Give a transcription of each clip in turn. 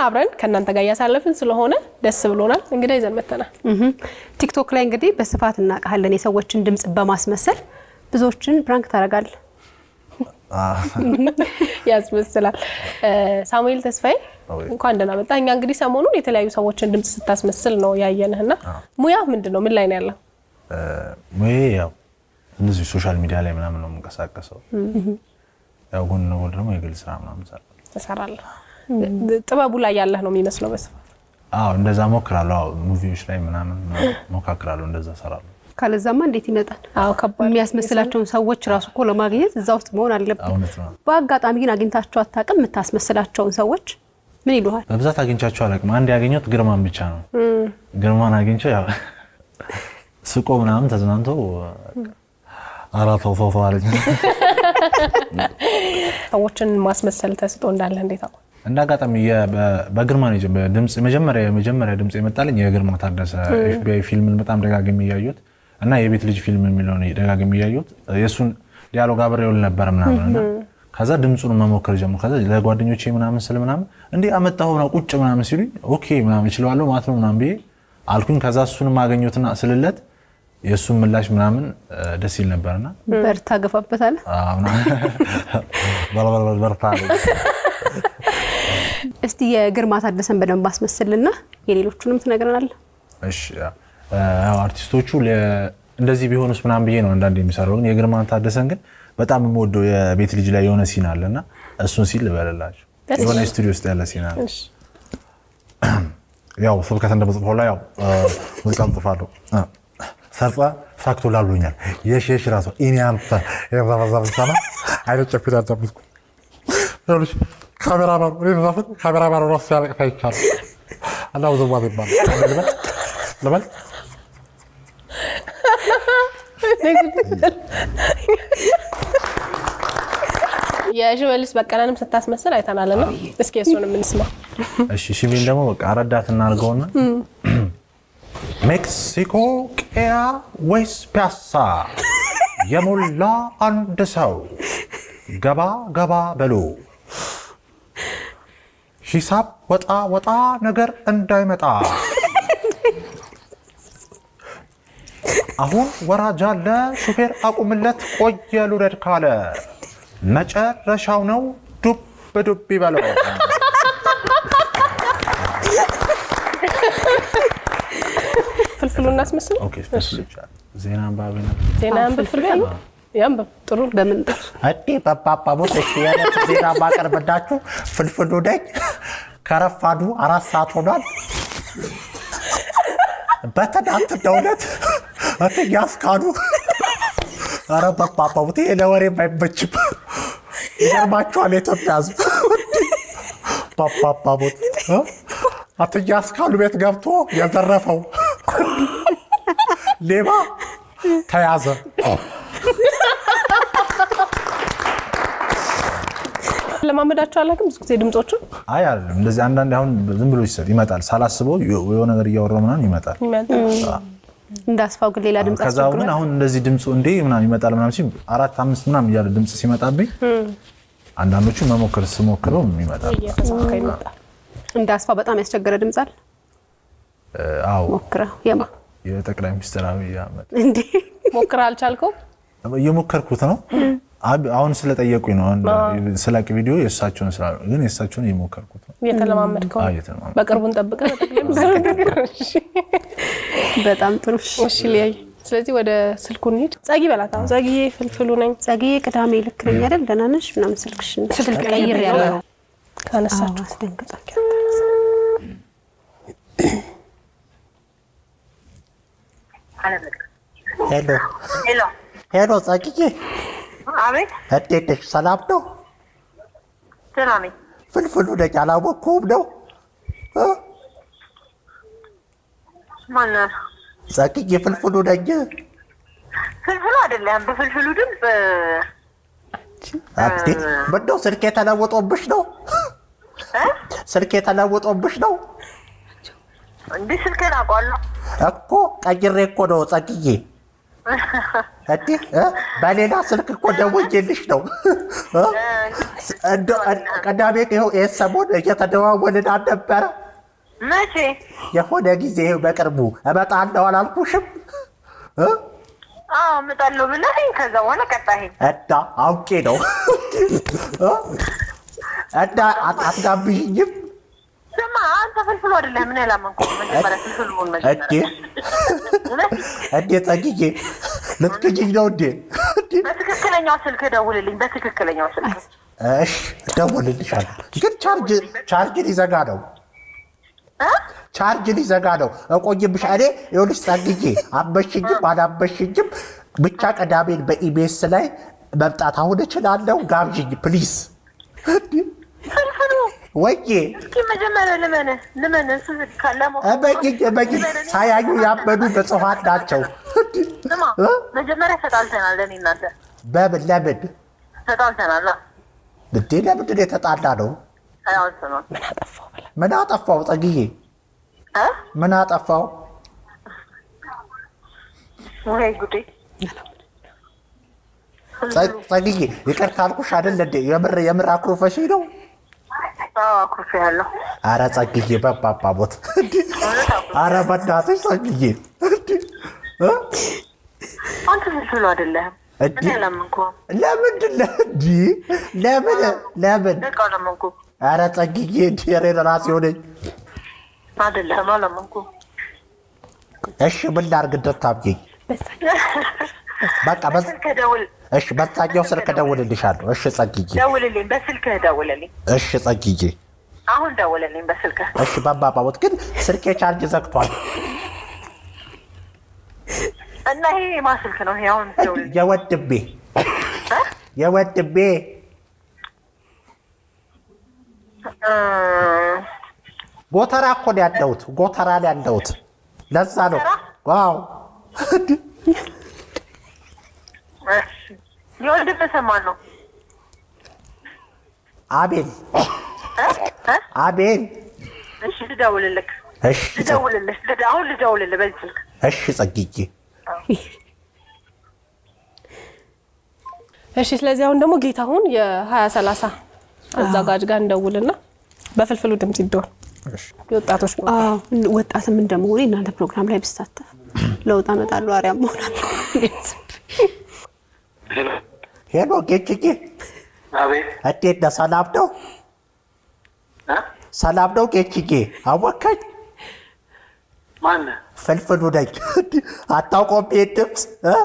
አብረን ከእናንተ ጋር እያሳለፍን ስለሆነ ደስ ብሎናል። እንግዳ ይዘን መተናል። እህም። ቲክቶክ ላይ እንግዲህ በስፋት እናውቃለን። የሰዎችን ድምፅ በማስመሰል ብዙዎችን ፕራንክ ታደርጋለህ። ያስመስላል። እ፣ ሳሙኤል ተስፋዬ አዎ። እንኳን ደህና መጣ። እኛ እንግዲህ ሰሞኑን የተለያዩ ሰዎችን ድምፅ ስታስመስል ነው ያየንህ እና ሙያ ምንድን ነው? ምን ላይ ነው ያለው? ሙዬ ያው እንደዚህ ሶሻል ሚዲያ ላይ ምናምን ነው የምንቀሳቀሰው። ያው ጎን ለጎን ደግሞ የግል ስራ ምናምን እሰራለሁ። ትሰራለህ። ጥበቡ ላይ ያለህ ነው የሚመስለው በስፋት አዎ እንደዛ ሞክራለሁ። አዎ ሙቪዎች ላይ ምናምን ሞካክራለሁ፣ እንደዛ እሰራለሁ። ካለዛማ እንዴት ይመጣል? አዎ ከባድ የሚያስመስላቸውን ሰዎች ራሱ እኮ ለማግኘት እዛ ውስጥ መሆን አለብን። እውነት ነው። በአጋጣሚ ግን አግኝታቸው አታውቅም? የምታስመስላቸውን ሰዎች ምን ይሉሃል? በብዛት አግኝቻቸው አላውቅም። አንድ ያገኘሁት ግርማን ብቻ ነው። ግርማን አግኝቼው ያው ስቆ ምናምን ተዝናንቶ አራት ሰው ሰው አለኝ። ሰዎችን ማስመሰል ተስጦ እንዳለ እንዴት አወቅ? እንደ አጋጣሚ የ- በ- በግርማ ነው የጀመ- ድምፅ መጀመሪያ የመጀመሪያ ድምፅ የመጣልኝ የግርማ ታደሰ ኤፍቢአይ ፊልምን በጣም ደጋግሜ እያየሁት እና የቤት ልጅ ፊልም የሚለውን ደጋግሜ እያየሁት የእሱን ዲያሎግ አብሬው ነበር ምናምን እና ከዛ ድምፁን መሞከር ጀመርኩ። ከዛ ለጓደኞቼ ምናምን ስል ምናምን እንዲህ አመጣሁ ምናምን ቁጭ ምናምን ሲሉኝ ኦኬ ምናምን እችለዋለሁ ማለት ነው ምናምን ብዬ አልኩኝ። ከዛ እሱንም አገኘሁትና ስልለት የእሱን ምላሽ ምናምን እ፣ ደስ ይል ነበርና በርታ ገፋበታለህ። አዎ፣ ምናምን በርበርበር በርታ አለኝ። እስቲ የግርማ ታደሰን በደንብ አስመስልና የሌሎቹንም ትነግረናለህ። እሺ ያ- ያው አርቲስቶቹ ለ- እንደዚህ ቢሆኑስ ምናምን ብዬ ነው አንዳንድ የሚሰራው። ግን የግርማን ታደሰን ግን በጣም የምወደው የቤት ልጅ ላይ የሆነ ሲን አለ እና እሱን ሲል ልበልላቸው። የሆነ ስቱዲዮ ውስጥ ያለ ሲን አለ። እሺ። ያው ስብከት እንደመጽፈው ላይ ያው ሙዚቃም ጽፋለሁ። ሰርጸ ሳክቶላል ብሎኛል። የሽ የሽ ራሱ ኢኒ አንተ የዛበዛብሳና አይነት ጨፊት አዳምጥኩ ይኸውልሽ ካሜራማኑ እኔ ዘፍን ካሜራማኑ ራሱ ሲያለቅስ አይቻልም እና ውዝዋዜ ይባላል ልበል ልበል የሽመልስ በቀለንም ስታስመስል አይተናልና እስኪ እሱንም እንስማ። እሺ ሽሜን ደግሞ በቃ ረዳት እናድርገውና ሜክሲኮ ቄራ ወይስ ፒያሳ የሞላ አንድ ሰው ገባ ገባ በሉ ሂሳብ ወጣ ወጣ ነገር እንዳይመጣ አሁን ወራጅ አለ ሹፌር አቁምለት ቆየ ልውረድ ካለ መጨረሻው ነው ዱብ ዱብ ይበለው ፍልፍሉ እናስመስል። ኦኬ ፍልፍል ይቻላል። ዜና አንባቢ ነው። ዜና ያንብብ ፍልፍሉ ያንብብ። ጥሩ በምን እኔ በፓፓሞት እሺ የዕለት ዜና ማቀርብላችሁ ፍልፍሉ ነኝ። ከረፋዱ አራት ሰዓት ሆኗል። በትናንትናው ዕለት እትዬ አስካሉ ኧረ በፓፓሞት ይሄ ለወሬ አይመችም። ይገርማችኋል የኢትዮጵያ ሕዝብ በፓፓሞት እ? እትዬ አስካሉ ቤት ገብቶ የዘረፈው ሌባ ተያዘ። ለማመዳቸው አላውቅም። ብዙ ጊዜ ድምፆቹን አይ አይደለም እንደዚህ አንዳንድ አሁን ዝም ብሎ ይሰጥ ይመጣል። ሳላስበው የሆነ ነገር እያወራሁ ምናምን ይመጣል። እንዳስፋው ግን ሌላ ድምፅ ከዛ ግን አሁን እንደዚህ ድምፁ እንዴ ምናምን ይመጣል ምናምን ሲል አራት አምስት ምናምን እያለ ድምፅ ሲመጣብኝ አንዳንዶቹ መሞከር ስሞክረው ይመጣል። እየተሳካ ይመጣል። እንዳስፋው በጣም ያስቸገረ ድምፅ አለ። አዎ ሞክረው የማ የጠቅላይ ሚኒስትር አብይ አህመድ እንዴ ሞክር አልቻልከው? እየሞከርኩት ነው። አብ- አሁን ስለጠየቁኝ ነው አሁን ስላቅ ቪዲዮ የእሳቸውን ስላሉ ግን የእሳቸውን እየሞከርኩት ነው። እየተለማመድከው ነው? አዎ፣ እየተለማመድኩ። በቅርቡን ጠብቀህ በጠቅላይ ሚኒስትር እሺ። በጣም ጥሩ። እሺ ሊያይ ስለዚህ ወደ ስልኩ እንሂድ። ጸጊ በላት። አሁን ጸጊዬ ፍልፍሉ ነኝ ጸግዬ ቅዳሜ ልክ ነኝ አይደል? ደህና ነሽ ምናምን ስልክሽን ስልክ ቀይር ያለው ካነሳችሁ አስደንግጣል። ሄሎ ሄሎ፣ ሄሎ፣ ጸግዬ አቤት፣ እንዴት ነሽ? ሰላም ነው? ደህና ነኝ። ፍልፍሉ ነኝ። አላወቅኩም ነው እ? ማነው? ጸግዬ ፍልፍሉ ነኝ። ፍልፍሉ አይደለም። በፍልፍሉ ድምፅ እንዴ ምነው ስልኬ ተለውጦብሽ ነው? እ? ስልኬ ተለውጦብሽ ነው እንዲህ ስልክህን አውቀዋለሁ። እኮ ቀይሬ እኮ ነው ጸግዬ። እንዴ እ? በሌላ ስልክ እኮ ደውዬልሽ ነው እ? እንደው ቅዳሜ ይኸው ይህን ሰሞን እየተደዋወልን አልነበረ? መቼ የሆነ ጊዜ ይኸው በቅርቡ እመጣለሁ አላልኩሽም? እ? አዎ እመጣለሁ ብለኸኝ ከዛ በኋላ ቀጣኸኝ። እና አውቄ ነው እ? እና አት- አትጋብዥኝም? ስማ አንተ ፍልፍሉ አይደለህም። ምን ያላመንኩህ መጀመሪያ ፍልፍሉን እንዴ መጀመሪያ እንዴ ጸግዬ ልትክጂኝ ነው እንዴ? እንዴ? በትክክለኛው ስልክ ደውልልኝ። በትክክለኛው ስልክ እሺ እደውልልሻለሁ። ግን ቻርጅ ቻርጅ ሊዘጋ ነው እ? ቻርጅ ሊዘጋ ነው። እቆይብሽ እኔ ይኸውልሽ ጸግዬ አመሽኝም አላመሽኝም ብቻ ቅዳሜን በኢቢኤስ ላይ መምጣት አሁን እችላለሁ። ጋብዥኝ ፕሊዝ። ፍልፍሉ ወዬ እስኪ መጀመሪያ ልመንህ ልመንህ ስ- ካለመው እመኝኝ እመኝኝ ሳያዩ ያመኑ ብፁዓን ናቸው። ስማ እ? መጀመሪያ ተጣልተናል። እኔ እናንተ በምን ለምን ተጣልተናል። እንዴ ለምንድን ነው የተጣላ ነው? አያውስ ነው ምን አጠፋው ጸግዬ? እ? ምን አጠፋው? ወይ ጉዴ ጸ- ጸግዬ ይቅርታ አልኩሽ አይደል እንዴ? የምር የምር አኩርፈሽ ነው? አዎ አኩርፌ ያለሁ አረ ጸግዬ በባባ ሞት አረ በእናትሽ ጸግዬ እንዴ! እ? አንተ ፍልፍሉ አይደለህም። እንዴ? እኔ አላመንኩህም። ለምንድን ነው እንዲህ? ለምን ለምን? በቃ አላመንኩህም። አረ ጸግዬ እንዲ ሬ ራሴ ሆነኝ። አይደለህም አላመንኩህም። እሺ ምን ላድርግ እንድታምኚኝ? በቃ በ- በስልክ ደውል እሺ በዛኛው ስልክ እደውልልሻለሁ። እሺ ጸግዬ ደውልልኝ። በስልክ ደውልልኝ። እሺ ጸግዬ አሁን ደውልልኝ በስልክ እሺ በባባ ሞት ግን ስልኬ ቻርጅ ዘግቷል። እና ይሄ የማን ስልክ ነው? ይሄ አሁን ደውልልኝ። የወድቤ የወድቤ እ፣ ጎተራ እኮ ነው ያለሁት። ጎተራ ላይ ያለሁት ለዛ ነው። ዋው እሺ። የወንድምህ ስም ማን ነው? አቤል እ? እ? አቤል እሺ ልደውልልህ እሺ ጸ- ልደውልልህ ልደ- አሁን ልደውልልህ በዚህ ስልክ እሺ ጸግዬ እሺ ስለዚህ አሁን ደግሞ ጌታሁን የሀያ ሰላሳ አዘጋጅ ጋር እንደውልና በፍልፍሉ ድምፅ ይደወል የወጣቶች ቦታ አዎ፣ ወጣትም እንደመሆኔ እናንተ ፕሮግራም ላይ ብሳተፍ ለውጥ አመጣለሁ፣ አርያም እሆናለሁ። ሄሎ ጌችጌ አቤት እንዴት ነህ? ሰላም ነው? እ? ሰላም ነው ጌችጌ? አወካኝ ማነህ? ፍልፍሉ ነኝ። አታውቀውም ይሄን ድምፅ እ?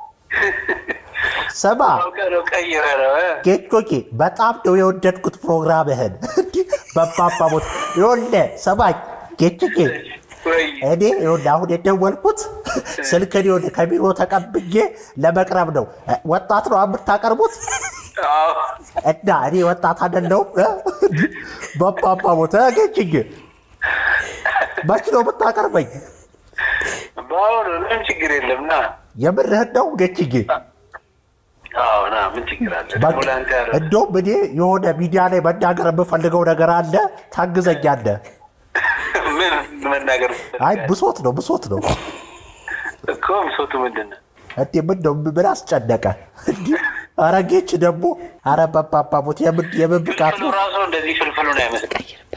ስማ አውቀህ ነው ቀይረህ ነው እ? ጌቾጌ በጣም ነው የወደድኩት ፕሮግራምህን። በባባ ሞት ይኸውልህ ስማኝ ጌችጌ ወይ እኔ ይኸውልህ አሁን የደወልኩት ስልክን ይኸውልህ ከቢሮ ተቀብዬ ለመቅረብ ነው። ወጣት ነው የምታቀርቡት አዎ እና እኔ ወጣት አይደለሁም። በባባ ሞት ጌችጌ መች ነው የምታቀርበኝ? በአሁኑ ምንም ችግር የለም ና የምርህን ነው ጌችጌ? አዎ ና ምን ችግር አለ ደግሞ ለአንተ ያረ እንደውም እኔ የሆነ ሚዲያ ላይ መናገር የምፈልገው ነገር አለ፣ ታግዘኛለህ። ምን መናገር አይ ብሶት ነው ብሶት ነው። እኮ ብሶቱ ምንድን ነው? እንዴ ምን ነው ምን አስጨነቀ? እንዲህ ኧረ ጌች ደግሞ ኧረ በባባቦት የምን የምን ብቃት ፍልፍሉ ነው? ራሱ እንደዚህ ፍልፍሉ ነው አይመስልም።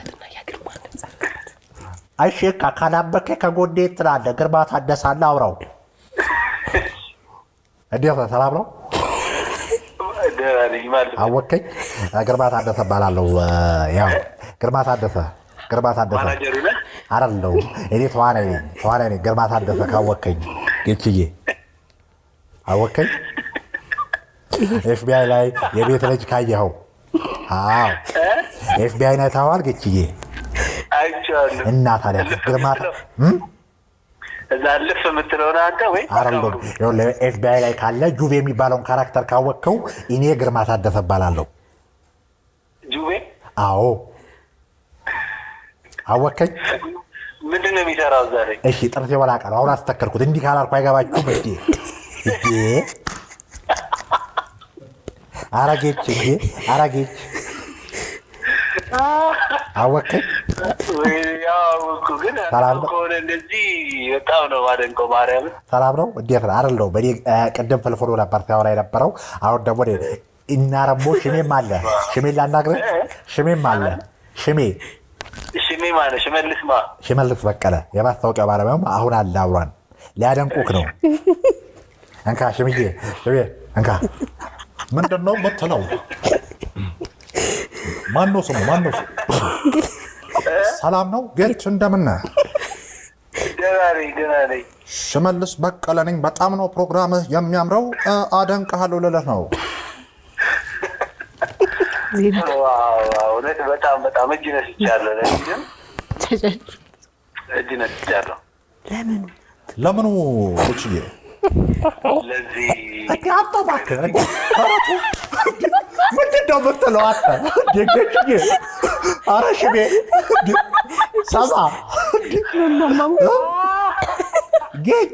አይ ሼካ ካላበከ ከጎኔ ትላለህ። ግርማ ታደሰ አለ አውራው። እንዴት ነህ? ሰላም ነው? ደህና ነኝ ማለት ነው። አወከኝ። ግርማ ታደሰ እባላለሁ። ያው ግርማ ታደሰ ግርማ ታደሰ ማናጀሩ ነህ? አይደለሁ እኔ ተዋናይ ነኝ ተዋናይ ነኝ። ግርማ ታደሰ ካወከኝ ጌችዬ አወከኝ። ኤፍቢአይ ላይ የቤት ልጅ ካየኸው? አዎ ኤፍቢአይ ላይ ታዋል ጌችዬ አይቼዋለሁ። እና ታዲያ ግርማ ታ- እም? እዛ ልፍ የምትለውን አንተ ወይ አይደለም ይኸውልህ ኤፍቢአይ ላይ ካለ ጁቭ የሚባለውን ካራክተር ካወቅከው እኔ ግርማ ታደሰ እባላለሁ። ጁቤ አዎ አወከኝ። ምንድን ነው የሚሰራው እዛ ላይ? እሺ ጥርሴ ወላቃ ነው። አሁን አስተከልኩት። እንዲህ ካላልኩ አይገባችሁም እንዴ? እንዴ አረጌች እንዴ አረጌች አወቅኝ። ወይ ያው እኮ ግን ሰላም ነው? ከሆነ እንደዚህ በጣም ነው ማደንቀው ማርያምን። ሰላም ነው? እንዴት ነው? አይደል ነው። በእኔ እ፣ ቅድም ፍልፍሉ ነበር ሲያወራ የነበረው። አሁን ደግሞ እኔ እና ረሞ ሽሜም አለ። ሽሜን ላናግርህ። ሽሜም አለ። ሽሜ ሽሜ ማለት ሽመልስ ማ ሽመልስ በቀለ የማስታወቂያ ባለሙያም አሁን አለ አብሯን ሊያደንቁክ ነው። እንካ ሽምዬ፣ ሽሜ እንካ። ምንድን ነው የምትለው? ማነው ስሙ? ማነው ስሙ? ሰላም ነው ጌች፣ እንደምን ነህ? ደህና ነኝ ደህና ነኝ። ሽመልስ በቀለ ነኝ። በጣም ነው ፕሮግራምህ የሚያምረው። እ፣ አደንቅሃለሁ ልልህ ነው። ዋው ዋው፣ እውነት በጣም በጣም እጅ ነስቻለሁ። ለዚህም እጅ ነስቻለሁ። ለምኑ ቁጭዬ ለዚህ እንዲ አንተ እባክህ እንዲ ኧረ ተው። እንዲ ምንድን ነው የምትለው አንተ? እንዲ ጌችዬ፣ ኧረ ሽሜ እንዲ ሰማ እንዲ እ? ጌች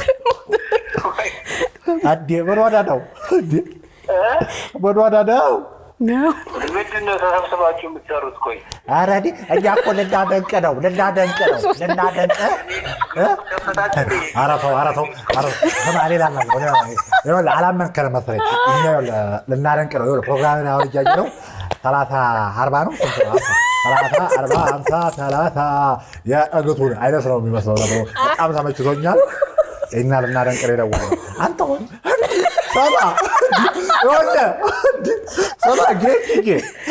እንዲ ምን ሆነ ነው? እንዲ ምን ሆነ ነው? ምንድን ነው ተሰብስባችሁ የምትሰሩት? ቆይ ኧረ እኔ እኛ እኮ ልናደንቅ ነው ልናደንቅ ነው ልናደንቅ እ? ኧረ ተው ኧረ ተው ኧረ ተው። ስማ ሌላ ነገር ሌላ ነገር። ይኸውልህ አላመንከንም መሰለኝ። እኛ ይኸውልህ ልናደንቅ ነው። ይኸውልህ ፕሮግራምን አሁን እያየህ ነው። ሰላሳ አርባ ነው ስንት ነው? ሰላሳ አርባ ሀምሳ ሰላሳ የእግቱን አይነት ነው የሚመስለው ነገሩ። በጣም ተመችቶኛል። እኛ ልናደንቅ ነው የደወልነው። አንተ ሆን ሰማ ይኸውልህ ሰማ ጌችዬ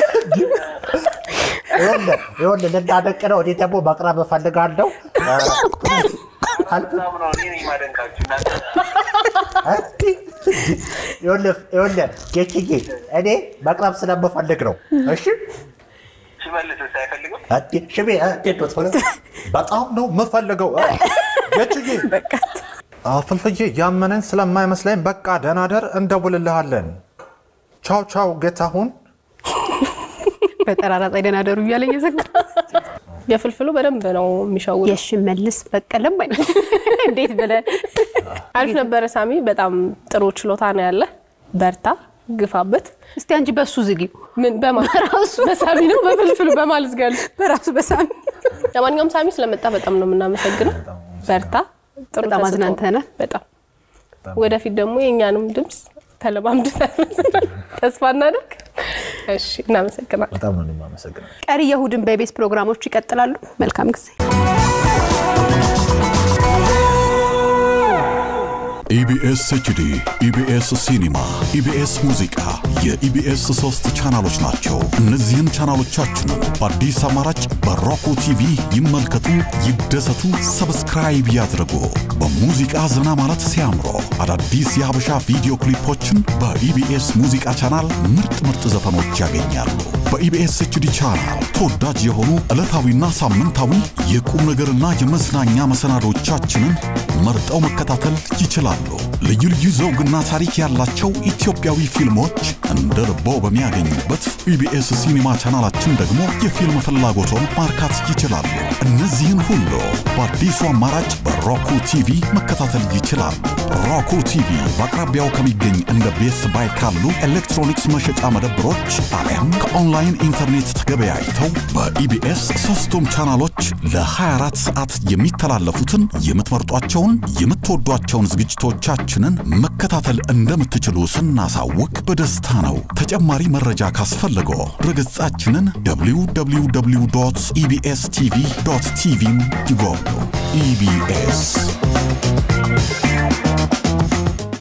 ይኸውልህ ይኸውልህ ልናደንቅ ነው። እኔ ደግሞ መቅረብ እፈልጋለሁ። በጣም ነው እኔ ነኝ ማደንቃችሁ እናንተ ይኸውልህ ይኸውልህ ጌችዬ እኔ መቅረብ ስለምፈልግ ነው። እሺ ሽመልስ አይፈልግም። እንዴ ሽሜ እ፣ እንዴት ነው ትፈልግ? በጣም ነው የምፈልገው እ፣ ጌችዬ አ፣ ፍልፍዬ ያመነን ስለማይመስለኝ በቃ ደናደር እንደውልልሃለን። ቻው ቻው ጌታሁን። በጠራራ ፀሐይ ደህና ደሩ እያለ እየዘጋ የፍልፍሉ በደንብ ነው የሚሸውድ። የሽመልስ በቀለም አይነት እንዴት ብለን አሪፍ ነበረ ሳሚ። በጣም ጥሩ ችሎታ ነው ያለ። በርታ፣ ግፋበት። እስቲ አንቺ በሱ ዝጊው ምን በማ- በሳሚ ነው በፍልፍሉ በማለት ጋር በራሱ በሳሚ ለማንኛውም ሳሚ ስለመጣ በጣም ነው የምናመሰግነው። በርታ፣ ጥሩ በጣም ተሰጥኦ። አዝናንተናል። በጣም ወደፊት ደግሞ የእኛንም ድምፅ ተለማምድናል ተስፋ እናደርግ። እሺ፣ እናመሰግናለን። በጣም ነው የማመሰግነው። ቀሪ የእሁድን በኢቢኤስ ፕሮግራሞች ይቀጥላሉ። መልካም ጊዜ። ኢቢኤስ ኤችዲ፣ ኢቢኤስ ሲኒማ፣ ኢቢኤስ ሙዚቃ የኢቢኤስ ሶስት ቻናሎች ናቸው። እነዚህን ቻናሎቻችንን በአዲስ አማራጭ በሮኮ ቲቪ ይመልከቱ፣ ይደሰቱ፣ ሰብስክራይብ ያድርጉ። በሙዚቃ ዘና ማለት ሲያምሮ አዳዲስ የሀበሻ ቪዲዮ ክሊፖችን በኢቢኤስ ሙዚቃ ቻናል ምርጥ ምርጥ ዘፈኖች ያገኛሉ። በኢቢኤስ ኤችዲ ቻናል ተወዳጅ የሆኑ ዕለታዊና ሳምንታዊ የቁም ነገርና የመዝናኛ መሰናዶቻችንን መርጠው መከታተል ይችላሉ። ልዩ ልዩ ዘውግና ታሪክ ያላቸው ኢትዮጵያዊ ፊልሞች እንደ ልቦ በሚያገኙበት ኢቢኤስ ሲኒማ ቻናላችን ደግሞ የፊልም ፍላጎቶን ማርካት ይችላሉ። እነዚህን ሁሉ በአዲሱ አማራጭ በሮኩ ቲቪ መከታተል ይችላሉ። ሮኩ ቲቪ በአቅራቢያው ከሚገኝ እንደ ቤስ ባይ ካሉ ኤሌክትሮኒክስ መሸጫ መደብሮች አሊያም ከኦንላይን ኢንተርኔት ተገበያይተው በኢቢኤስ ሶስቱም ቻናሎች ለ24 ሰዓት የሚተላለፉትን የምትመርጧቸውን የምትወዷቸውን ዝግጅቶቻችንን መከታተል እንደምትችሉ ስናሳውቅ በደስታ ነው። ተጨማሪ መረጃ ካስፈለገው ድረገጻችንን www ኢቢኤስ ቲቪ ቲቪን ይጎብኙ። ኢቢኤስ